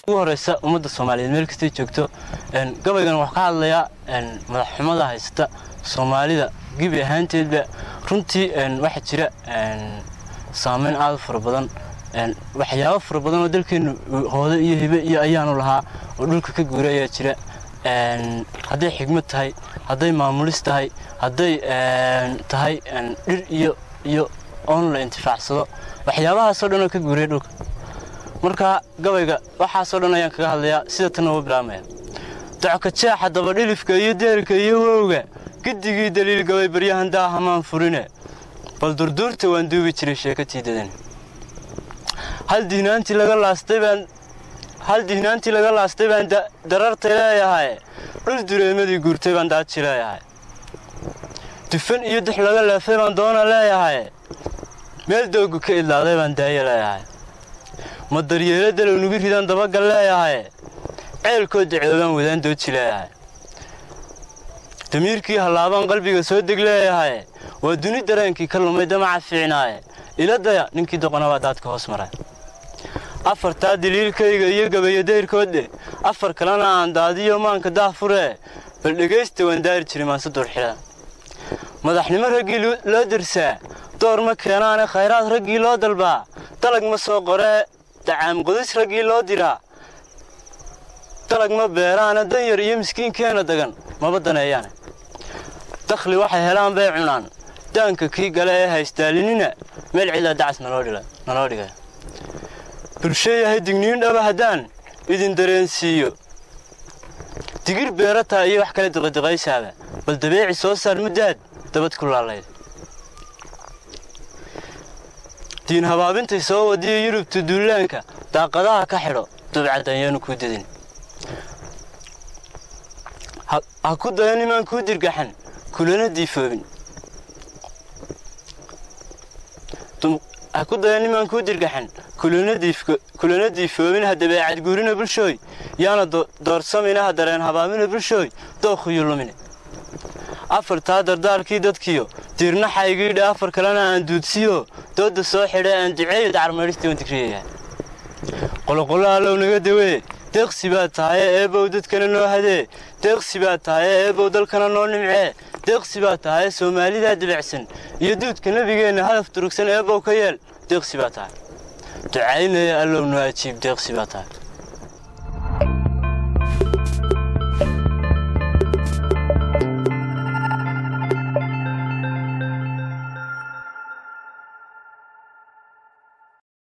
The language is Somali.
ugu horeysa ummadda soomaaliyeed meel kastay joogto gabaygan waxaa ka hadlayaa madaxxumada haysata soomaalida gebi ahaanteedba runtii waxaa jira saameyn aad u fara badan waxyaabo fara badan oo dalkeennu hoode iyo hibe iyo ayaanu lahaa oo dhulka ka guura ayaa jira hadday xigmad tahay hadday maamulis tahay hadday tahay dhir iyo iyo oon la intifaacsado waxyaabahaasoo dhan oo ka guuraya dhulka marka gabayga waxaasoo dhan ayaan kaga hadlayaa sida tanna uga bilaabmaya docka jeexa dabadhilifka iyo deelka iyo wowga giddigii daliil gabay baryahan daahamaan furine bal durduurta waan duubi jiray sheekatii dadan hal dihnaantii laga laastay baan hal dihnaantii laga laastay baan darartay leeyahay dhul dureemadii guurtay baan daaji leeyahay dufan iyo dux laga leefay baan doona leeyahay meel doogu ka idlaaday baan daaye leeyahay ma daryeelo dalow nugu ridaan dabagal leeyahay ceelkoo dacoobaan wadaan dooji leeyahay damiirkii hallaabaan qalbiga soo deg leeyahay waa duni dareenkii ka lumay damaca fiicnaaye iladaya ninkii doqonabaa daadka hoos maray afartaa daliilkayga iyo gabayo dayrkoodhe afar kalena aan daadiyo maanka daah furee bal dhegaysta waan daari jiray maanse duurxidha madaxnimo raggii loo dirsaa door ma keenaane khayraad raggii loo dalbaa dalag ma soo qoree dacaam qudis raggii loo diraa dalag ma beeraane danyar iyo miskiinkeena dagan maba daneeyaane dakhli waxay helaan bay cunaan daanka kii gale ee haystaalinina meel cidaa dacas naloo dhigay bulsho yahay digniin dhaba haddaan idin dareensiiyo digir beerataa iyo wax kale diqadiqaysaaba bal dabeeci soo saar muddaad dabad ku laalayd diin habaabintay soo wadiyo yurubta duulaanka daaqadaha ka xidho dubcadayaanu kuu dadin ha ku dayan imaan kuu dirgaxan kulana diifoobin ha ku dayan imaan kuu dirgaxan kulana diifoobin ha dabeecad guurina bulshooy yaana doorsamina ha dareen habaamina bulshooy dookhiyo lumine afartaa dardaalkii dadkiyo diirnaxaygiidha afar kalena aan duudsiyo dooda soo xidha aan duceeyo dacarmaydhistii waan digriyayaa qoloqolo allow naga dawee deeqsi baad tahaye eebow dadkana noo hadee deeqsi baad tahaye eebow dalkana noo nimcee deeqsi baad tahaye soomaalidaa dibacsan iyo duudka nebigeenna hadaf durugsan eebow ka yeel deeqsi baad tahay ducaynaya allow noo ajiib deeqsi baad tahay